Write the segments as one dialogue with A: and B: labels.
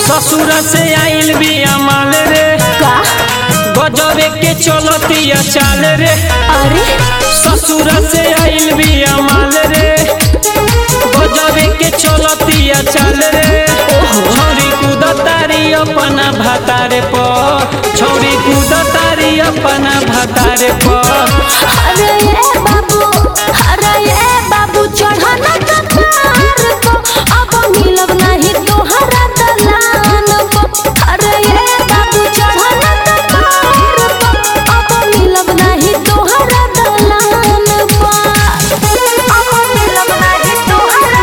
A: ससुर से आइल बिया माल रे
B: का
A: गजबे के चलतिया चाल रे
B: अरे
A: ससुर से आइल बिया माल रे गजबे के चलतिया चाल रे छौरी कूदतारी अपना भातारे पर छौरी कूदतारी अपना भातारे पर
B: अरे ये बाबू अरे ये बाबू चढ़ना कतार को अब मिलब नहीं तोहरा दलान को अरे ये बाबू चढ़ना कतार को अब मिलब नहीं तोहरा दलान को अब मिलब नहीं तोहरा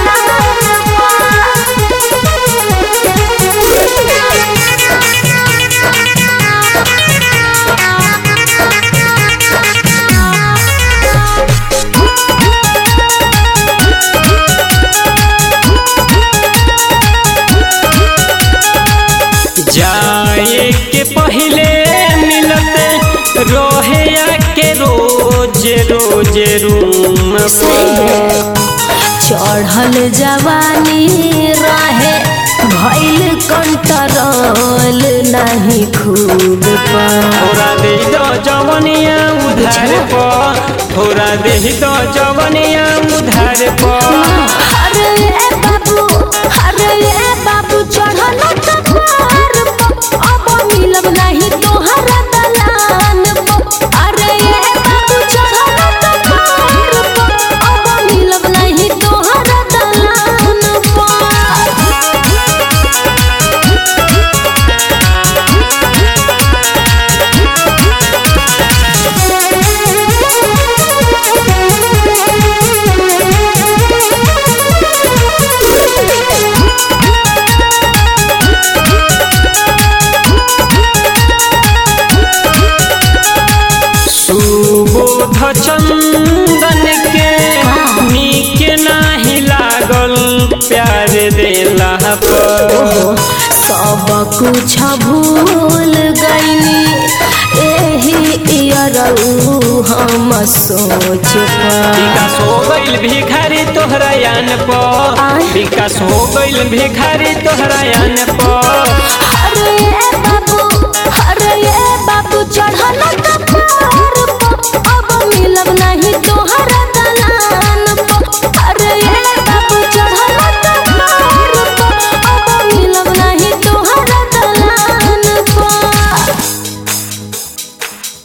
A: जाए के पहले मिलते रोहे के रोज रोज रूम पर
B: चढ़ल जवानी रहे भैल कंट्रोल नहीं खूब पर
A: थोड़ा दे दो जवनिया उधार पर थोड़ा दे दो जवनिया उधार पर
B: अरे ये बाबू अरे ये बाबू चढ़ल कपार पर अब मिलब नहीं तोहरा दलान पर अरे ये बाबू चढ़ल कपार पर अब मिलब नहीं तोहरा दलान पर
A: सुबोध चंदन के नीक नाही लागल प्यार देला पर
B: सब कुछ भूल गईनी एही इयरऊ हम सोच पर
A: विकास हो गइल भिखारी तोहरा यान पर
B: आय।
A: विकास हो गइल भिखारी तोहरा यान पर
B: अरे ये बाबू